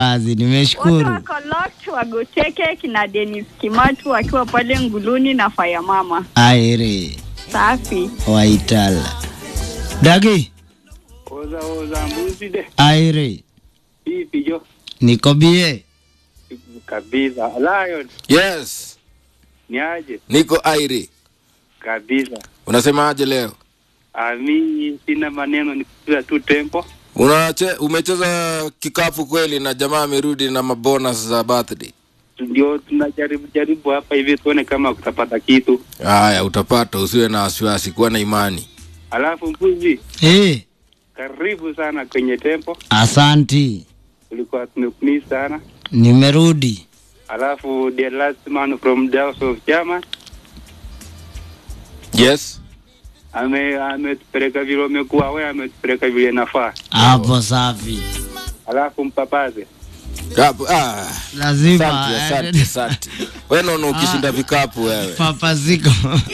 kazi, Wote nimeshukuru. wako locked wagoteke kina Dennis Kimatu wakiwa pale Nguluni na Faya Mama. Aire Safi. Waitala Dagi Oza oza mbuzi de. Aire Vipi jo? niko bie Kabisa. Lion Yes, ni aje? niko airi. Kabisa. Unasemaje leo? Ami sina maneno ni kupiga tu tempo. Unache, umecheza kikapu kweli na jamaa amerudi na mabonus za birthday. Ndio tunajaribu jaribu hapa hivi tuone kama kutapata kitu. Haya, utapata, usiwe na wasiwasi, kuwa na imani. Alafu mbuzi, eh, karibu sana kwenye tempo. asanti, Tulikuwa tumekumiss sana. nimerudi. Alafu the last man from the house of German Yes, ame ametupeleka vile umekuwa wewe, ametupeleka vile nafaa. Hapo safi, Alafu mpapaze Kapu, ah, lazima asante, asante, asante. Wewe naona ukishinda vikapu wewe. papaziko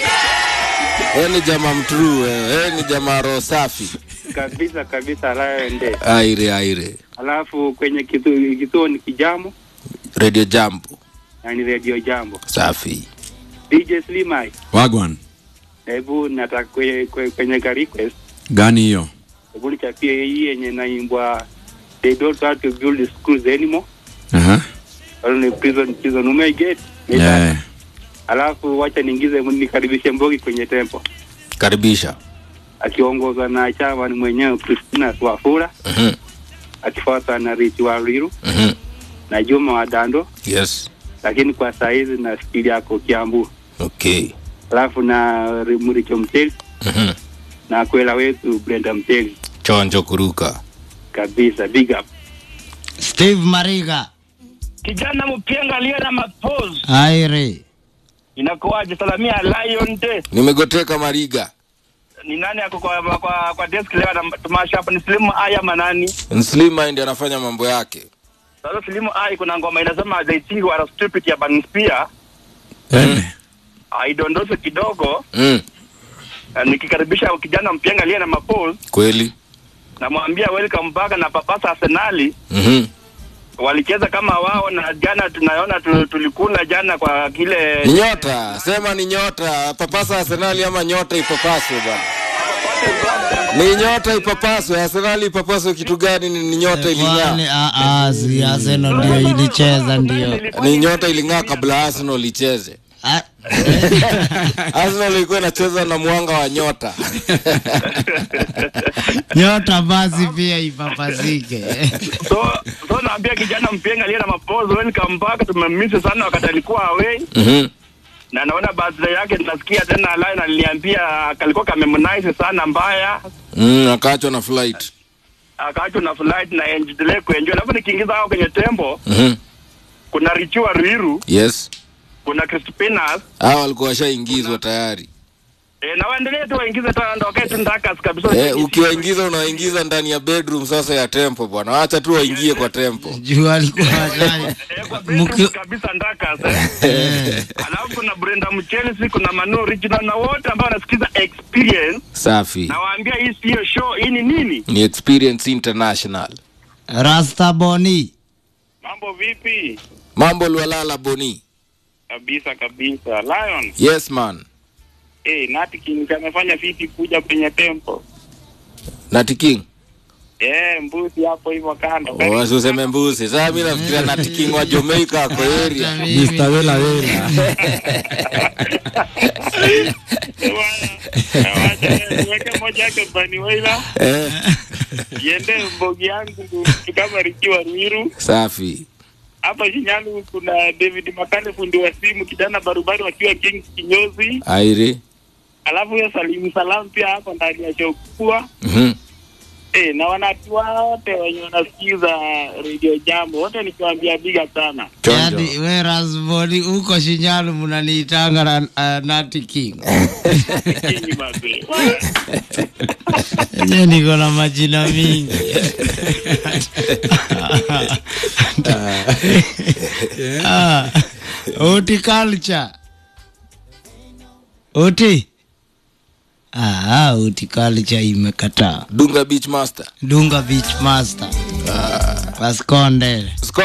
Wewe ni jamaa mtruu wewe. Wewe ni jamaa roho safi. kabisa kabisa, Lion de. Aire, aire. Alafu kwenye kituo kituo ni kijamo Radio Jambo. yani radio jambo. Safi. DJ Slimai, Wagwan hebu nataka kwenye, kwenye, kwenye ka request gani hiyo? hebu nichapie hii yenye naimbwa they don't have to build schools anymore Aha. only prison prison umeiget Yeah. alafu wacha niingize nikaribishe Mbogi kwenye tempo Karibisha. akiongozwa na chama ni mwenyewe Christina Swafura Mhm. akifuatwa na Rich Waliru Mhm. na Juma wa Dando, Yes. lakini kwa saa hizi nafikiri yako Kiambu, Okay. alafu na Muricho Mteli Mhm. na kwela wetu Brenda Mteli Chonjo kuruka. kabisa, big up. Steve Mariga kijana mpenga aliye na mapose Aire inakuwaje? Salamia Lion Day. Nimegoteka Mariga. Ni nani ako kwa kwa, kwa desk leo na tumasha hapa? Ni Slimu Aya Manani. Slim ndiye anafanya mambo yake. Sasa Slimu Aya kuna ngoma inasema they think we are stupid ya Burning Spear. Eh. Aidondoshe kidogo Mm. na nikikaribisha kijana mpenga aliye na mapose, Kweli. namwambia welcome back na papasa Arsenali Mhm. walicheza kama wao, na jana tunaona tu, tulikula jana kwa kile Ni nyota, sema ni nyota. Papasa Arsenali ama nyota ipapaswe bwana. Ni nyota ipapaswe. Arsenali ipapaswe kitu gani? Ni, ni nyota iling'aa. Kwani, ah, ah, si Arsenal ndio ilicheza ndio. Ni nyota iling'aa kabla Arsenal icheze. Ah, Arsenal ilikuwa inacheza na mwanga wa nyota. Nyota basi pia ipapazike. so so naambia kijana mpenga aliye na mapose welcome back, tumemisi sana wakati alikuwa away Mhm. na naona birthday yake nasikia tena line aliniambia kalikuwa kamemnice sana mbaya Mm, akaachwa na flight. akaachwa na flight na endelee kuenjoy alafu nikiingiza hao kwenye tembo Mhm. kuna richiwa riru Yes. kuna crispinas Hao walikuwa washaingizwa tayari. e, na waendelee tu waingize tu ndo wakae tu ndakas kabisa Eh, ukiwaingiza unawaingiza ndani ya bedroom sasa ya tempo bwana. Wacha tu waingie kwa tempo. Juu alikuwa ajali. Eh, kwa bedroom Mki- kabisa ndakas eh. alafu kuna Brenda Mchelsi kuna Manu Original na wote ambao wanasikiza experience Safi. nawaambia hii siyo show hii ni nini Ni Experience International. Rasta Boni. mambo vipi Mambo Lwalala Boni. kabisa kabisa Lion Yes man. eh Nati King amefanya vipi kuja kwenye tempo Nati King. eh mbuzi hapo hivyo kando Wasi useme mbuzi. Sasa mimi nafikiria Nati King wa Jamaica ako area. Mr. Wela Wela. weke moja yake bani waila Eh, iende mbogi yangu kama rikiwa Ruiru safi. hapa Shinyalu kuna David Makane fundi wa simu kijana barubaru wakiwa King kinyozi Aire. alafu hiyo Salimu Salam pia hapo ndani ya show kubwa Mhm. eh na wanatu wote wenye wanasikiza Radio Jambo wote nikiwaambia biga sana Chonjo. Yaani we Rasboni huko Shinyalu mnaniitanga na uh, Nati King. Kinyi mabe Yenye niko na majina mingi. Ah, Uti culture. Uti. Ah, utikalicha imekataa. Dunga Beach Master. Dunga Beach Master. Pasconde.